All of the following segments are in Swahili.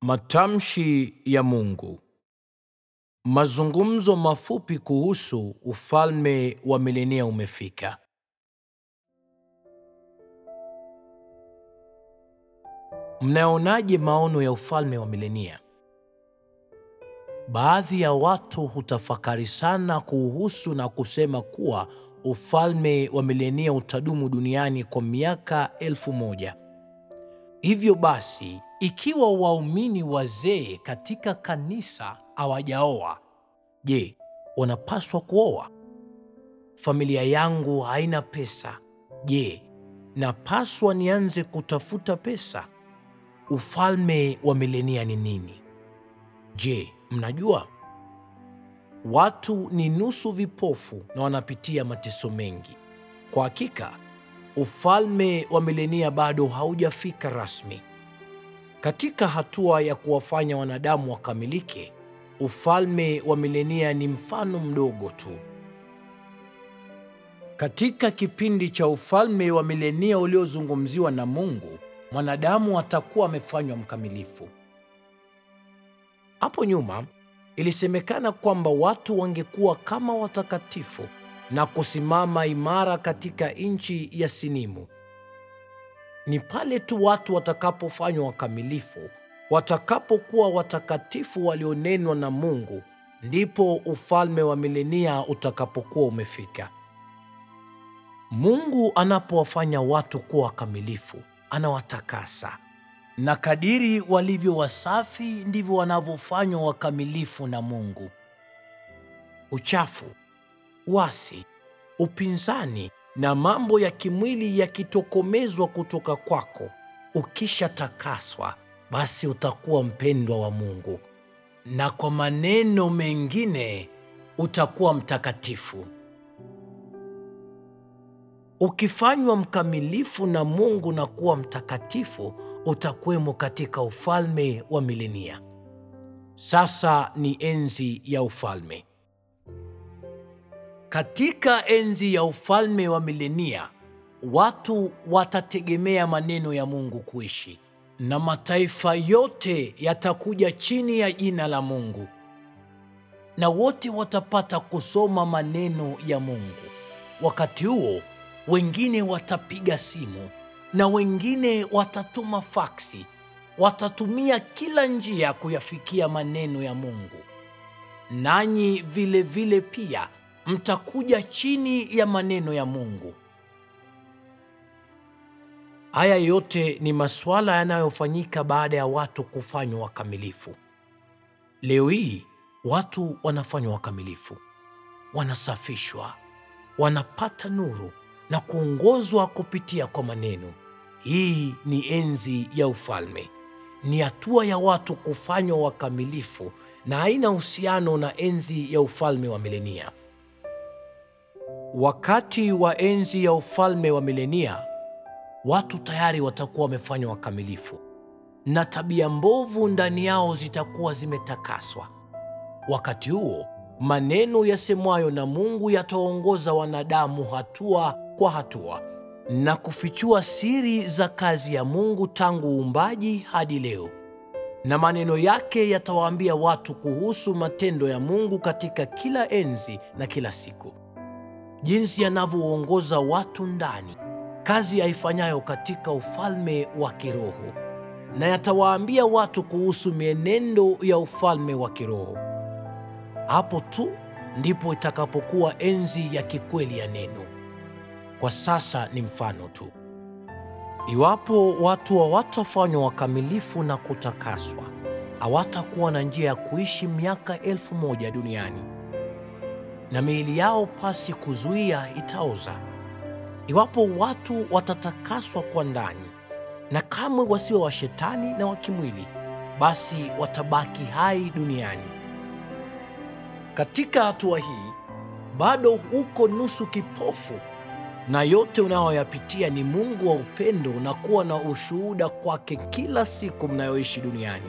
Matamshi ya Mungu. Mazungumzo mafupi kuhusu ufalme wa milenia umefika. Mnaonaje maono ya ufalme wa milenia? Baadhi ya watu hutafakari sana kuhusu na kusema kuwa ufalme wa milenia utadumu duniani kwa miaka elfu moja. Hivyo basi, ikiwa waumini wazee katika kanisa hawajaoa, je, wanapaswa kuoa? Familia yangu haina pesa. Je, napaswa nianze kutafuta pesa? Ufalme wa milenia ni nini? Je, mnajua? Watu ni nusu vipofu na wanapitia mateso mengi. Kwa hakika, ufalme wa milenia bado haujafika rasmi. Katika hatua ya kuwafanya wanadamu wakamilike, ufalme wa milenia ni mfano mdogo tu. Katika kipindi cha ufalme wa milenia uliozungumziwa na Mungu, mwanadamu atakuwa amefanywa mkamilifu. Hapo nyuma ilisemekana kwamba watu wangekuwa kama watakatifu na kusimama imara katika nchi ya Sinimu. Ni pale tu watu watakapofanywa wakamilifu, watakapokuwa watakatifu walionenwa na Mungu, ndipo ufalme wa milenia utakapokuwa umefika. Mungu anapowafanya watu kuwa wakamilifu, anawatakasa na kadiri walivyo wasafi ndivyo wanavyofanywa wakamilifu na Mungu. Uchafu, wasi, upinzani na mambo ya kimwili yakitokomezwa kutoka kwako, ukishatakaswa, basi utakuwa mpendwa wa Mungu, na kwa maneno mengine utakuwa mtakatifu. Ukifanywa mkamilifu na Mungu na kuwa mtakatifu, utakwemo katika ufalme wa milenia. Sasa ni enzi ya ufalme. Katika enzi ya ufalme wa milenia, watu watategemea maneno ya Mungu kuishi, na mataifa yote yatakuja chini ya jina la Mungu, na wote watapata kusoma maneno ya Mungu. Wakati huo wengine watapiga simu na wengine watatuma faksi, watatumia kila njia kuyafikia maneno ya Mungu. Nanyi vile vile pia mtakuja chini ya maneno ya Mungu. Haya yote ni masuala yanayofanyika baada ya watu kufanywa wakamilifu. Leo hii watu wanafanywa wakamilifu, wanasafishwa, wanapata nuru na kuongozwa kupitia kwa maneno. Hii ni enzi ya ufalme, ni hatua ya watu kufanywa wakamilifu na haina uhusiano na enzi ya ufalme wa milenia. Wakati wa enzi ya ufalme wa milenia, watu tayari watakuwa wamefanywa wakamilifu na tabia mbovu ndani yao zitakuwa zimetakaswa. Wakati huo maneno yasemwayo na Mungu yataongoza wanadamu hatua kwa hatua na kufichua siri za kazi ya Mungu tangu uumbaji hadi leo, na maneno yake yatawaambia watu kuhusu matendo ya Mungu katika kila enzi na kila siku, jinsi yanavyoongoza watu ndani, kazi aifanyayo katika ufalme wa kiroho, na yatawaambia watu kuhusu mienendo ya ufalme wa kiroho. Hapo tu ndipo itakapokuwa enzi ya kikweli ya neno. Kwa sasa ni mfano tu. Iwapo watu hawatafanywa wakamilifu na kutakaswa, hawatakuwa na njia ya kuishi miaka elfu moja duniani, na miili yao pasi kuzuia itaoza. Iwapo watu watatakaswa kwa ndani na kamwe wasiwe wa shetani na wa kimwili, basi watabaki hai duniani. Katika hatua hii bado uko nusu kipofu, na yote unayoyapitia ni Mungu wa upendo na kuwa na ushuhuda kwake kila siku mnayoishi duniani.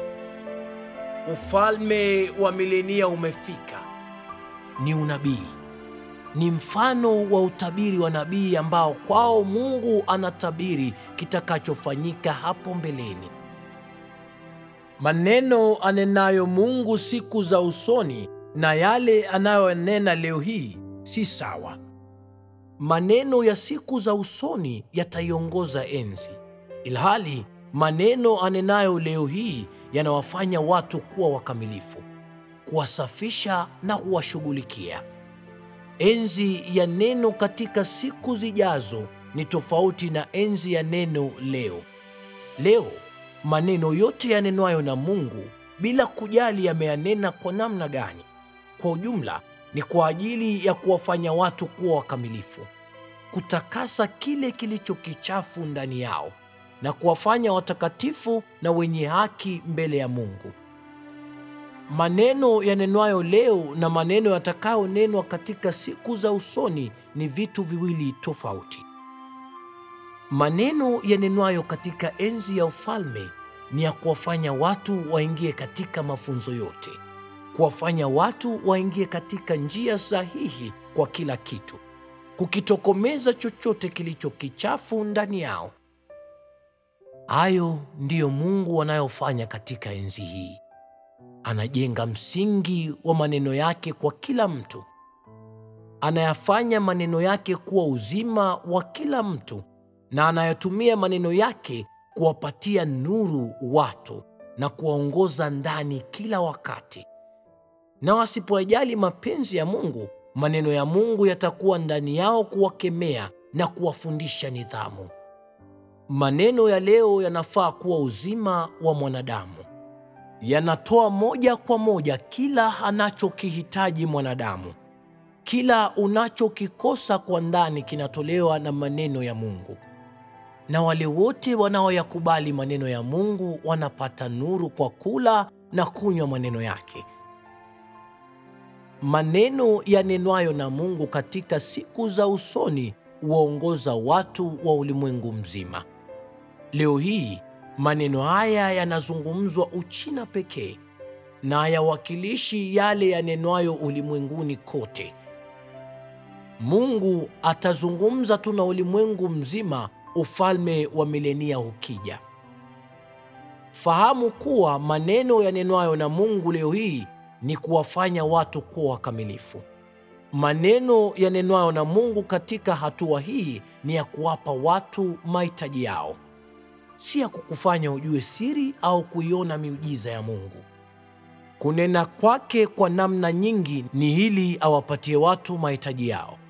Ufalme wa milenia umefika, ni unabii, ni mfano wa utabiri wa nabii ambao kwao Mungu anatabiri kitakachofanyika hapo mbeleni. Maneno anenayo Mungu siku za usoni na yale anayonena leo hii si sawa. Maneno ya siku za usoni yataiongoza enzi, ilhali maneno anenayo leo hii yanawafanya watu kuwa wakamilifu, kuwasafisha na kuwashughulikia. Enzi ya neno katika siku zijazo ni tofauti na enzi ya neno leo. Leo maneno yote yanenwayo na Mungu bila kujali yameyanena kwa namna gani, kwa ujumla ni kwa ajili ya kuwafanya watu kuwa wakamilifu, kutakasa kile kilicho kichafu ndani yao na kuwafanya watakatifu na wenye haki mbele ya Mungu. Maneno yanenwayo leo na maneno yatakayonenwa katika siku za usoni ni vitu viwili tofauti. Maneno yanenwayo katika enzi ya ufalme ni ya kuwafanya watu waingie katika mafunzo yote, kuwafanya watu waingie katika njia sahihi kwa kila kitu, kukitokomeza chochote kilicho kichafu ndani yao. Hayo ndiyo Mungu anayofanya katika enzi hii. Anajenga msingi wa maneno yake kwa kila mtu, anayafanya maneno yake kuwa uzima wa kila mtu, na anayatumia maneno yake kuwapatia nuru watu na kuwaongoza ndani kila wakati. Na wasipoyajali mapenzi ya Mungu, maneno ya Mungu yatakuwa ndani yao kuwakemea na kuwafundisha nidhamu. Maneno ya leo yanafaa kuwa uzima wa mwanadamu, yanatoa moja kwa moja kila anachokihitaji mwanadamu. Kila unachokikosa kwa ndani kinatolewa na maneno ya Mungu, na wale wote wanaoyakubali maneno ya Mungu wanapata nuru kwa kula na kunywa maneno yake. Maneno yanenwayo na Mungu katika siku za usoni huwaongoza watu wa ulimwengu mzima. Leo hii maneno haya yanazungumzwa Uchina pekee na hayawakilishi yale yanenwayo ulimwenguni kote. Mungu atazungumza tu na ulimwengu mzima ufalme wa milenia ukija. Fahamu kuwa maneno yanenwayo na Mungu leo hii ni kuwafanya watu kuwa wakamilifu. Maneno yanenwayo na Mungu katika hatua hii ni ya kuwapa watu mahitaji yao, si ya kukufanya ujue siri au kuiona miujiza ya Mungu. Kunena kwake kwa namna nyingi ni ili awapatie watu mahitaji yao.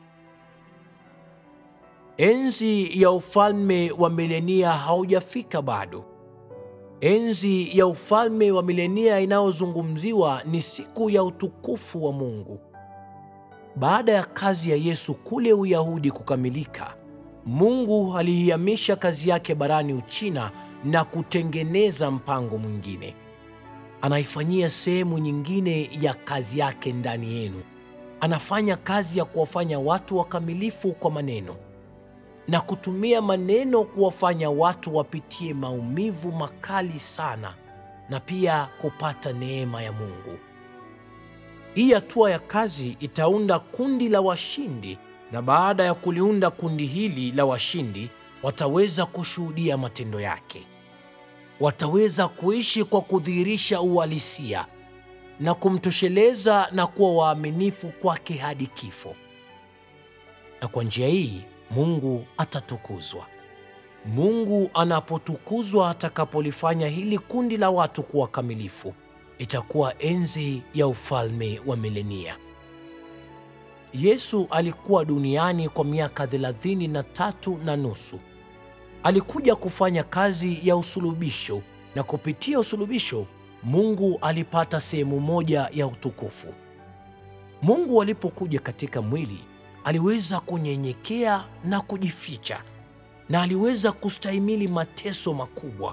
Enzi ya ufalme wa milenia haujafika bado. Enzi ya ufalme wa milenia inayozungumziwa ni siku ya utukufu wa Mungu. Baada ya kazi ya Yesu kule Uyahudi kukamilika, Mungu aliihamisha kazi yake barani Uchina na kutengeneza mpango mwingine. Anaifanyia sehemu nyingine ya kazi yake ndani yenu. Anafanya kazi ya kuwafanya watu wakamilifu kwa maneno na kutumia maneno kuwafanya watu wapitie maumivu makali sana na pia kupata neema ya Mungu. Hii hatua ya kazi itaunda kundi la washindi, na baada ya kuliunda kundi hili la washindi, wataweza kushuhudia matendo yake. Wataweza kuishi kwa kudhihirisha uhalisia na kumtosheleza na kuwa waaminifu kwake hadi kifo. Na kwa njia hii Mungu atatukuzwa. Mungu anapotukuzwa, atakapolifanya hili kundi la watu kuwa kamilifu, itakuwa enzi ya ufalme wa milenia. Yesu alikuwa duniani kwa miaka thelathini na tatu na nusu. Alikuja kufanya kazi ya usulubisho, na kupitia usulubisho Mungu alipata sehemu moja ya utukufu. Mungu alipokuja katika mwili aliweza kunyenyekea na kujificha na aliweza kustahimili mateso makubwa.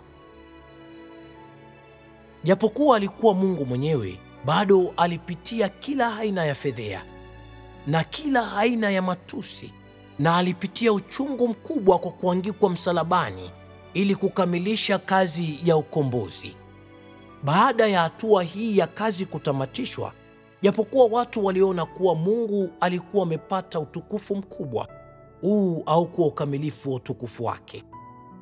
Japokuwa alikuwa Mungu mwenyewe, bado alipitia kila aina ya fedhea na kila aina ya matusi, na alipitia uchungu mkubwa kwa kuangikwa msalabani ili kukamilisha kazi ya ukombozi. Baada ya hatua hii ya kazi kutamatishwa, japokuwa watu waliona kuwa Mungu alikuwa amepata utukufu mkubwa, huu haukuwa ukamilifu wa utukufu wake.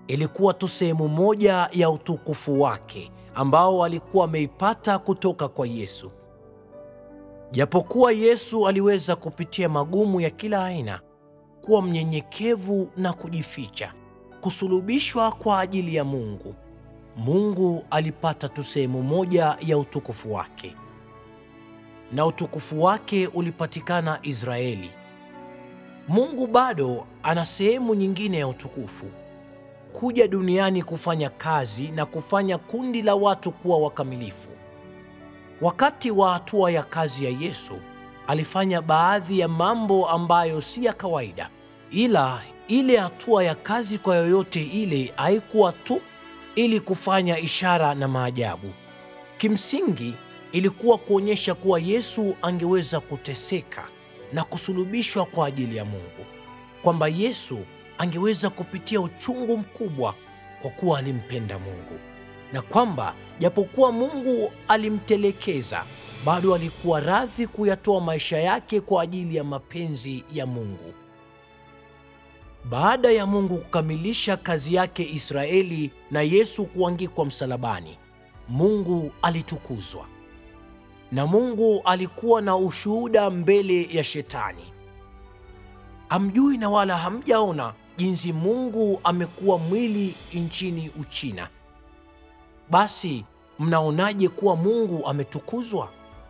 ilikuwa tu sehemu moja ya utukufu wake ambao alikuwa ameipata kutoka kwa Yesu. Japokuwa Yesu aliweza kupitia magumu ya kila aina, kuwa mnyenyekevu na kujificha, kusulubishwa kwa ajili ya Mungu, Mungu alipata tu sehemu moja ya utukufu wake, na utukufu wake ulipatikana Israeli. Mungu bado ana sehemu nyingine ya utukufu, kuja duniani kufanya kazi na kufanya kundi la watu kuwa wakamilifu. Wakati wa hatua ya kazi ya Yesu, alifanya baadhi ya mambo ambayo si ya kawaida, ila ile hatua ya kazi kwa yoyote ile haikuwa tu ili kufanya ishara na maajabu. Kimsingi ilikuwa kuonyesha kuwa Yesu angeweza kuteseka na kusulubishwa kwa ajili ya Mungu, kwamba Yesu angeweza kupitia uchungu mkubwa kwa kuwa alimpenda Mungu, na kwamba japokuwa Mungu alimtelekeza, bado alikuwa radhi kuyatoa maisha yake kwa ajili ya mapenzi ya Mungu. Baada ya Mungu kukamilisha kazi yake Israeli na Yesu kuangikwa msalabani, Mungu alitukuzwa. Na Mungu alikuwa na ushuhuda mbele ya Shetani. Hamjui na wala hamjaona jinsi Mungu amekuwa mwili nchini Uchina. Basi mnaonaje kuwa Mungu ametukuzwa?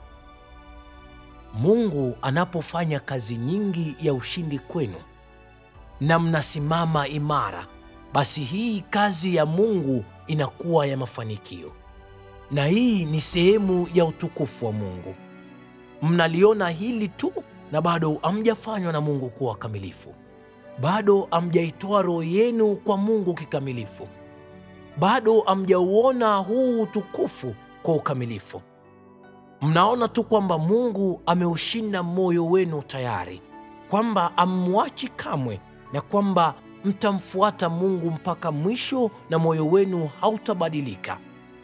Mungu anapofanya kazi nyingi ya ushindi kwenu na mnasimama imara, basi hii kazi ya Mungu inakuwa ya mafanikio, na hii ni sehemu ya utukufu wa Mungu. Mnaliona hili tu na bado hamjafanywa na Mungu kuwa kamilifu, bado hamjaitoa roho yenu kwa Mungu kikamilifu, bado hamjauona huu utukufu kwa ukamilifu. Mnaona tu kwamba Mungu ameushinda moyo wenu tayari, kwamba amwachi kamwe na kwamba mtamfuata Mungu mpaka mwisho na moyo wenu hautabadilika.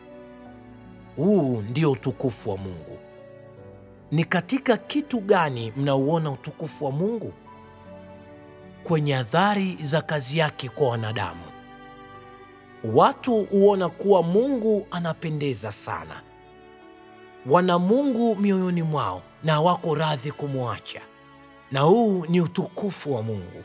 Huu ndio utukufu wa Mungu. Ni katika kitu gani mnauona utukufu wa Mungu? Kwenye athari za kazi yake kwa wanadamu. Watu huona kuwa Mungu anapendeza sana, wana Mungu mioyoni mwao na wako radhi kumwacha, na huu ni utukufu wa Mungu.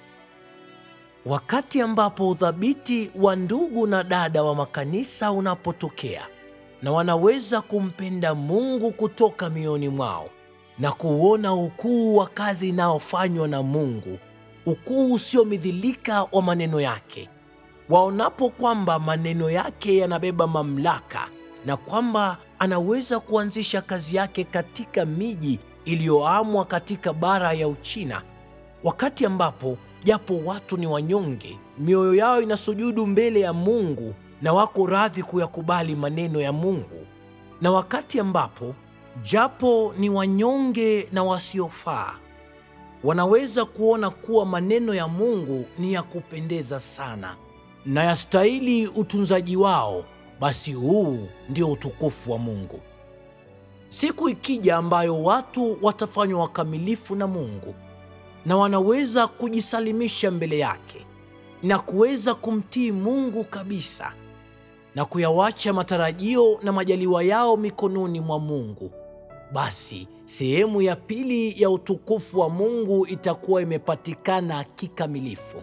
Wakati ambapo uthabiti wa ndugu na dada wa makanisa unapotokea na wanaweza kumpenda Mungu kutoka mioyoni mwao na kuona ukuu wa kazi inayofanywa na Mungu, ukuu usiomidhilika wa maneno yake, waonapo kwamba maneno yake yanabeba mamlaka na kwamba anaweza kuanzisha kazi yake katika miji iliyoamwa katika bara ya Uchina, wakati ambapo japo watu ni wanyonge, mioyo yao inasujudu mbele ya Mungu na wako radhi kuyakubali maneno ya Mungu, na wakati ambapo japo ni wanyonge na wasiofaa, wanaweza kuona kuwa maneno ya Mungu ni ya kupendeza sana na yastahili utunzaji wao, basi huu ndio utukufu wa Mungu. Siku ikija ambayo watu watafanywa wakamilifu na Mungu na wanaweza kujisalimisha mbele yake na kuweza kumtii Mungu kabisa na kuyawacha matarajio na majaliwa yao mikononi mwa Mungu, basi sehemu ya pili ya utukufu wa Mungu itakuwa imepatikana kikamilifu.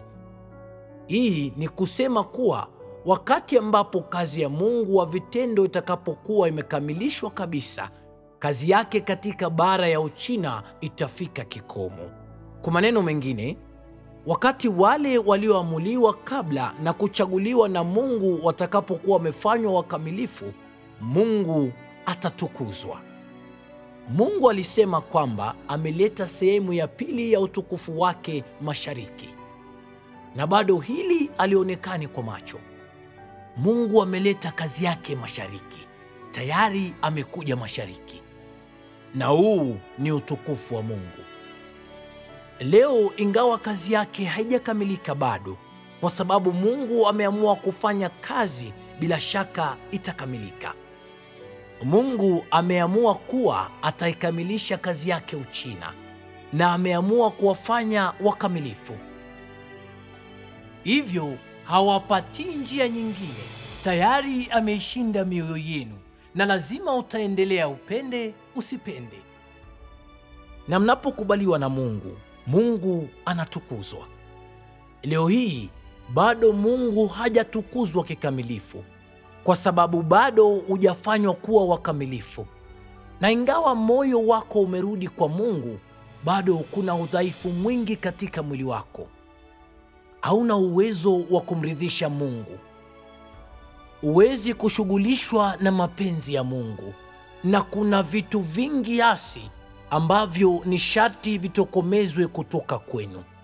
Hii ni kusema kuwa wakati ambapo kazi ya Mungu wa vitendo itakapokuwa imekamilishwa kabisa, kazi yake katika bara ya Uchina itafika kikomo. Kwa maneno mengine, wakati wale walioamuliwa kabla na kuchaguliwa na Mungu watakapokuwa wamefanywa wakamilifu, Mungu atatukuzwa. Mungu alisema kwamba ameleta sehemu ya pili ya utukufu wake mashariki, na bado hili alionekani kwa macho. Mungu ameleta kazi yake mashariki, tayari amekuja mashariki, na huu ni utukufu wa Mungu. Leo ingawa kazi yake haijakamilika bado, kwa sababu Mungu ameamua kufanya kazi, bila shaka itakamilika. Mungu ameamua kuwa ataikamilisha kazi yake Uchina, na ameamua kuwafanya wakamilifu. Hivyo hawapatii njia nyingine. Tayari ameishinda mioyo yenu, na lazima utaendelea, upende usipende. Na mnapokubaliwa na Mungu, Mungu anatukuzwa. Leo hii bado Mungu hajatukuzwa kikamilifu, kwa sababu bado hujafanywa kuwa wakamilifu. Na ingawa moyo wako umerudi kwa Mungu, bado kuna udhaifu mwingi katika mwili wako. Hauna uwezo wa kumridhisha Mungu. Huwezi kushughulishwa na mapenzi ya Mungu, na kuna vitu vingi asi ambavyo ni sharti vitokomezwe kutoka kwenu.